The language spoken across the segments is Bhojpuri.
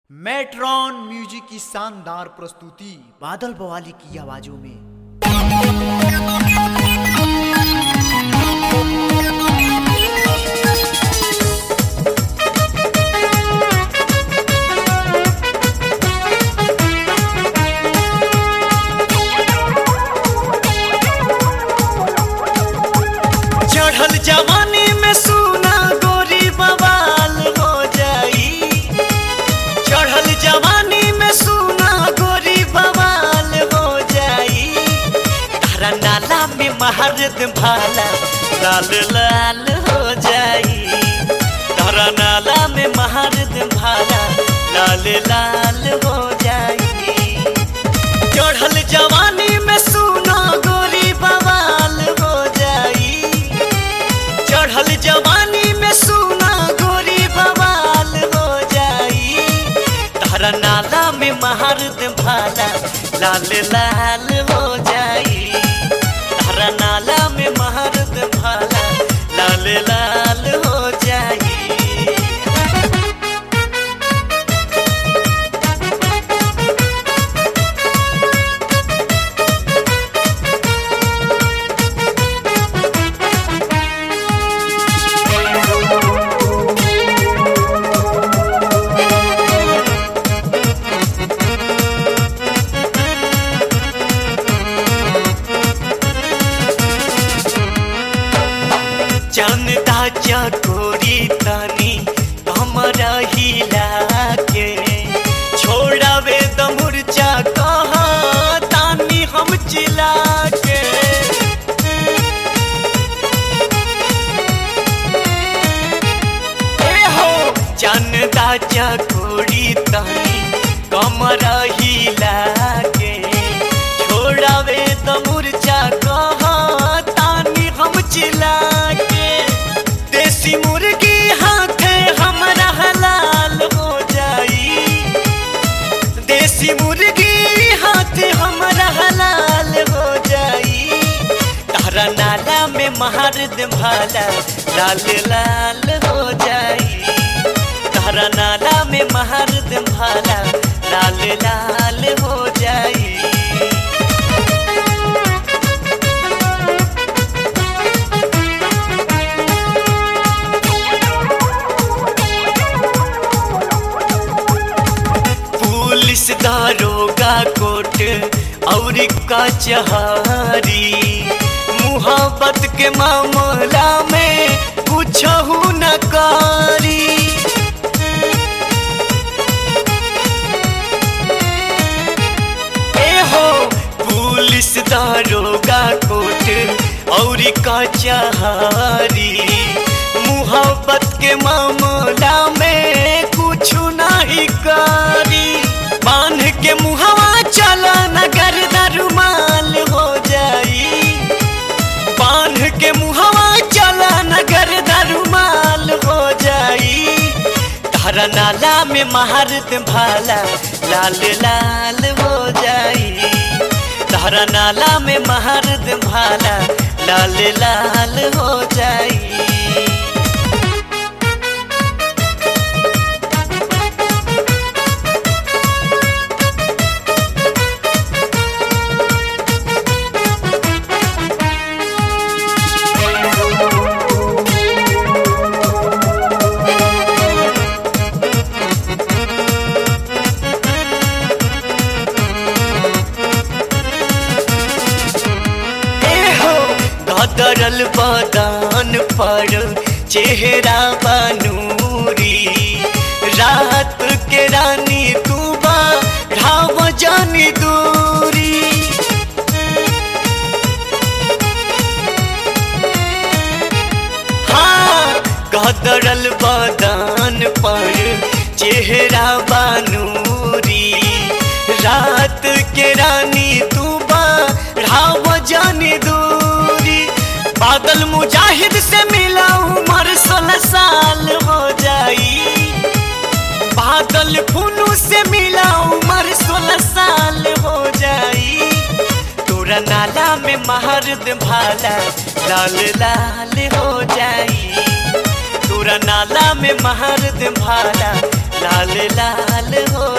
मेट्रॉन म्यूजिक की शानदार प्रस्तुति बादल बवाली की आवाजों में चढ़ल जवानी में सुना गोरी बवाल हो जाई चढ़ल जवानी में सुना गोरी बवाल हो जाई तारा नाला में महारत भाला लाल लाल हो जाई तारा नाला में महारत भाला लाल लाल हो जाई चढ़ल जवानी में सुना गोरी बवाल हो जाई चढ़ल जवानी में सुना गोरी बवाल हो जाई तारा नाला में महारत भाला लाल लाल हो जाई तारा नाला में महारत भाला लाल लाल हो जाई चंदा चकोरी तनी हमरा हिला के छोड़ावे द मुरचा कहा तानी हम चिला के ए हो चंदा चकोरी तनी कमरा हिला के छोड़ावे द मुरचा कहा तानी हम चिला के देसी मुर्गी हाथे हमरा हलाल हो जाई देसी मुर्गी हाथे हमरा हलाल हो जाई तारा नाला में महारद भाला लाल लाल हो जाई तारा नाला में महारद भाला लाल लाल हो जाई पुलिस दारोगा कोर्ट और कचहरी मुहब्बत के मामला में कुछ न करी ए हो पुलिस दारोगा कोर्ट और कचहरी मुहब्बत के मामला में कुछ नहीं करी बांध के मुहवा चला नगर दरुमाल हो जाई बांध के मुहवा चला नगर दरुमाल हो जाई तारा नाला में महारत भाला लाल लाल हो जाई तारा नाला में महारत भाला लाल लाल हो जाई एहो गदरल बदान पर चेहरा बनूरी रात के रानी तू बा ढाव जानी दूरी हाँ गदरल बदान पर चेहरा बनूरी रात के रानी तू बा ढाव जानी दूरी बादल मुजाहिद से मिला उम्र सोलह साल हो जाई बादल फुनू से मिला उम्र सोलह साल हो जाई तोरा नाला में महारद भाला लाल लाल हो जाई तोरा नाला में महारद भाला लाल लाल हो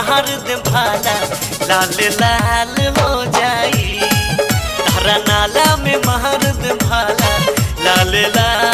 महार दे भाला लाल लाल हो जाई तारा नाला में महार दे भाला लाल लाल